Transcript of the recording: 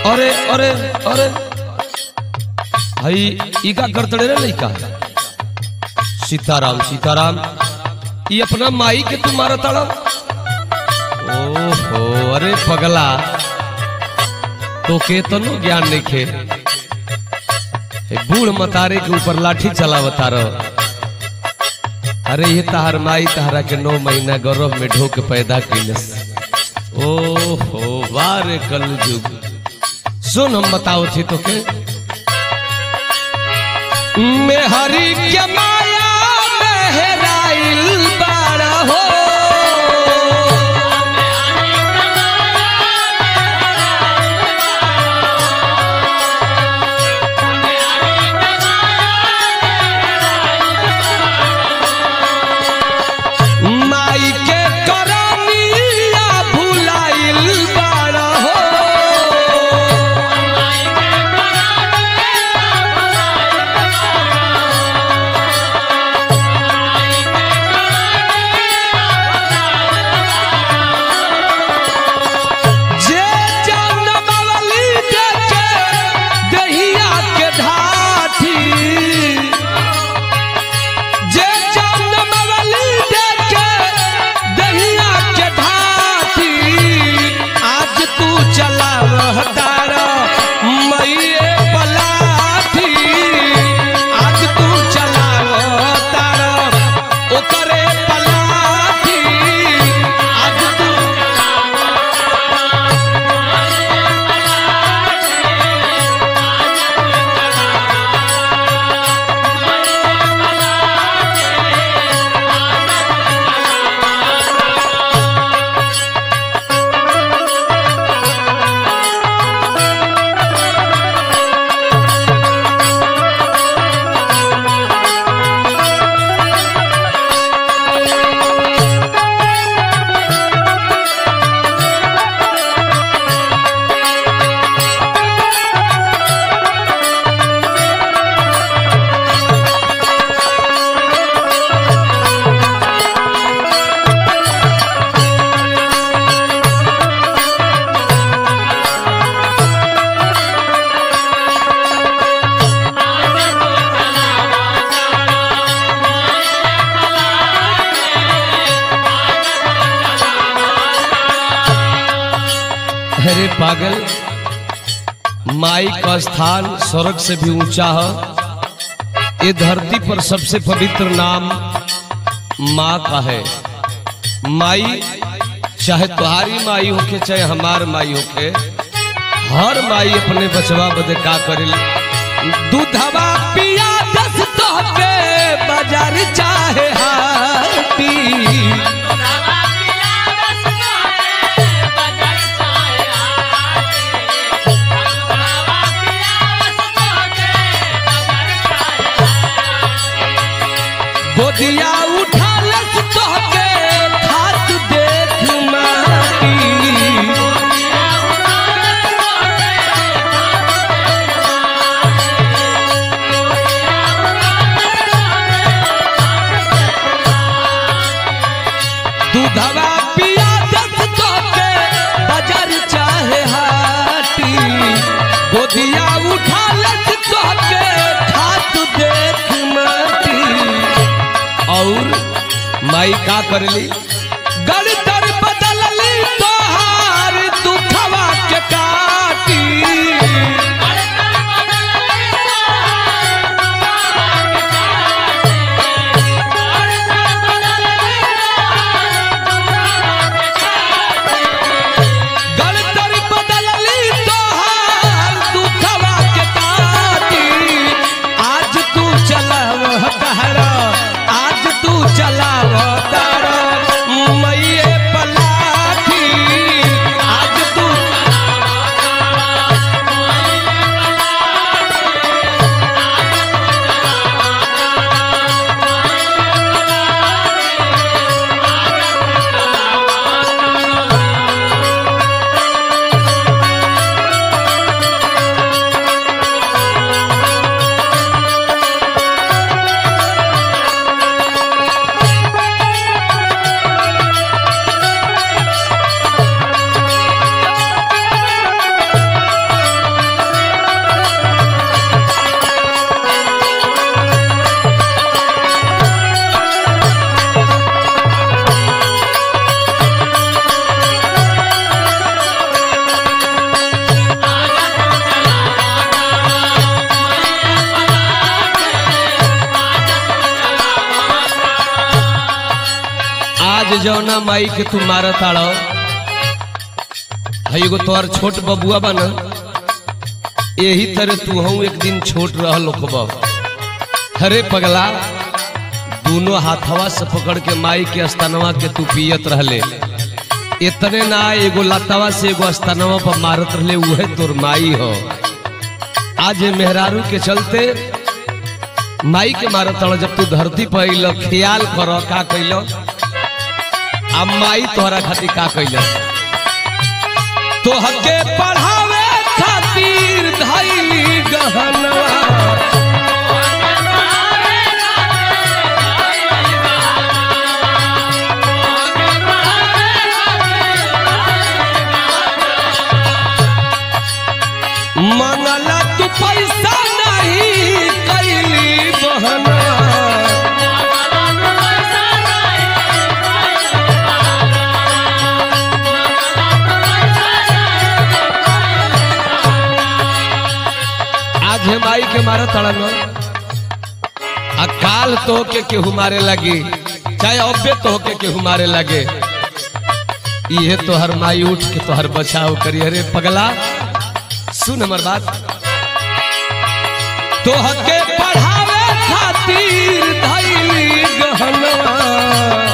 अरे अरे अरे भाई ई का करतड़े रे लइका सीताराम सीताराम ई अपना माई के तू मारा ताड़ा ओहो अरे पगला तो के तो नो ज्ञान नहीं खे ए बूढ़ मतारे के ऊपर लाठी चलावता रहो अरे ये तहार माई तहरा के नौ महीना गर्भ में ढोक पैदा कैलस ओहो वारे कल जुग सुन हम बताओ थी तो के मेहरी के माया मेहराइल बाड़ा हो माई के करनिया भुलाइल बाड़ा हो जे जनमवली देखे दहिया के ढाठी जे जनमवली देखे दहिया के ढाठी आज तू चला तारा मैये पलाठी आज तू चला तारा ओकरे पलाठी आज तू अरे पागल माई का स्थान स्वर्ग से भी ऊंचा है ये धरती पर सबसे पवित्र नाम माँ का है माई चाहे तुम्हारी माई होके चाहे हमार माई होके हर माई अपने बचवा बदे का करेली दूधवा पिया दस तो के बाजार चाहे हाटी गोदिया उठा लस तोहके खात देख माटी दूधवा पिया दस तोहके बाजार चाहे हाटी गोदिया उठा लस तोहके खात देख माटी और माई का करली गणतर बदलली तोहार दुखवा के काटी गणतर बदलली तोहार दुखवा के काटी आज तू चलाव तारा आज तू चलाव तारा जौना माई के तू मारत आड़ो है एगो तोहर छोट बबुआ बा न यही तरह तू हूँ एक दिन छोट रह लोकबा अरे पगला दोनों हाथवा से पकड़ के माई के स्तनवा के तू पियत रहले इतने ना एगो लतावा से एगो स्तनवा पर मारत रहले उहे तोर माई हो आज ये मेहरारू के चलते माई के मारत रह जब तू धरती पर अइल ख्याल कर का कैल आ माई तोहरा खातिर का कैल तोहके पढ़ावे खातिर धैली गहनवा मंगला तू पैसा नहीं कैली बहना आज हम आई के मारा तड़न आ काल तो के केहू मारे लगी चाहे अबे तो के केहू मारे लगे ये तो हर माई उठ के तो हर बचाव करी अरे पगला सुन हमर बात तोहके पढ़ावे खातिर धैली गहनवा